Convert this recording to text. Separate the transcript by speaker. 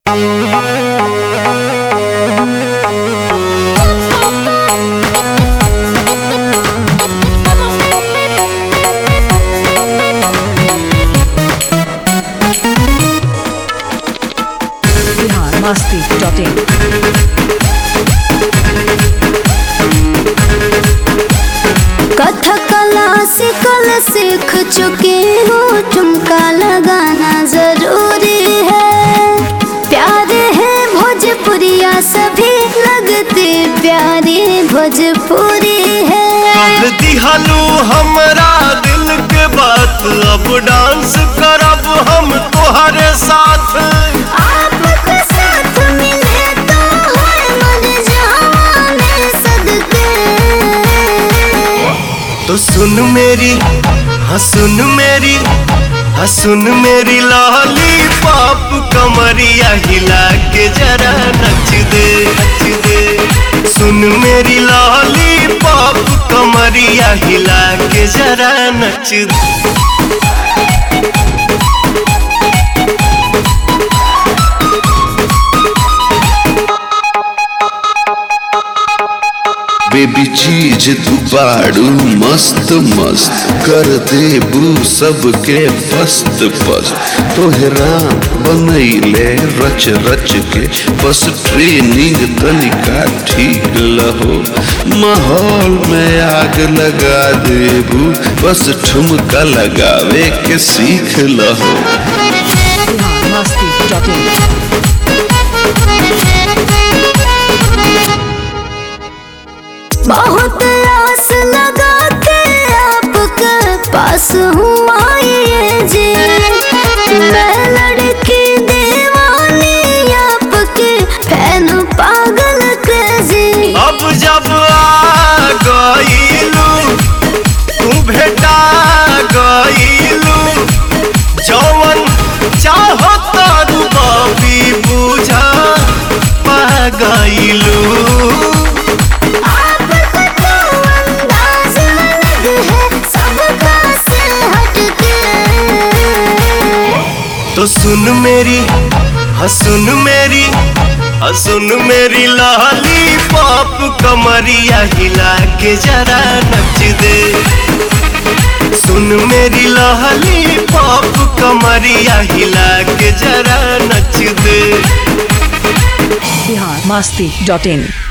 Speaker 1: Bihar Masti dot in
Speaker 2: Kathak classical सीख चुकी हूँ ठुमका लगाना जरूरी है प्यारे है भोजपुरिया सभी लगते प्यारे भोजपुरी है
Speaker 3: कह दिहलू हमरा दिल के बात अब डांस करब हम तोहरे साथ
Speaker 2: आपके साथ मिले तो है मन जहाने सदके
Speaker 3: तो सुन मेरी हाँ सुन मेरी हाँ सुन मेरी लाली पाप कमरिया हिला के जरा नच दे नच दे सुन मेरी लाली पाप कमरिया हिला के जरा नच दे
Speaker 4: बेबी चीज तू बाड़ू मस्त मस्त कर देबू सबके पस्त पस्त तोहरा बनैले रच रच के बस ट्रेनिंग तनिका ठीक लहो माहौल में आग लगा देबू बस ठुमका लगावे के सीख लहो
Speaker 1: बिहार मस्ती डॉट इन
Speaker 2: बहुत आस लगा के आपके पास हूँ आइए जी मैं लड़की दीवानी आपके फैन पागल क्रेजी
Speaker 3: अब जब आ गईलू तू भेटा गईलू जवन चाहो तारू बाबी बुझा पा गईलू
Speaker 2: आपका तो अंदाज अलग है सबका से हटके
Speaker 3: तो सुन मेरी हाँ सुन मेरी हाँ सुन मेरी लाली पाप कमरिया हिला के जरा नच दे सुन मेरी लाली पाप कमरिया हिला के जरा नच दे
Speaker 1: बिहार मस्ती डॉट इन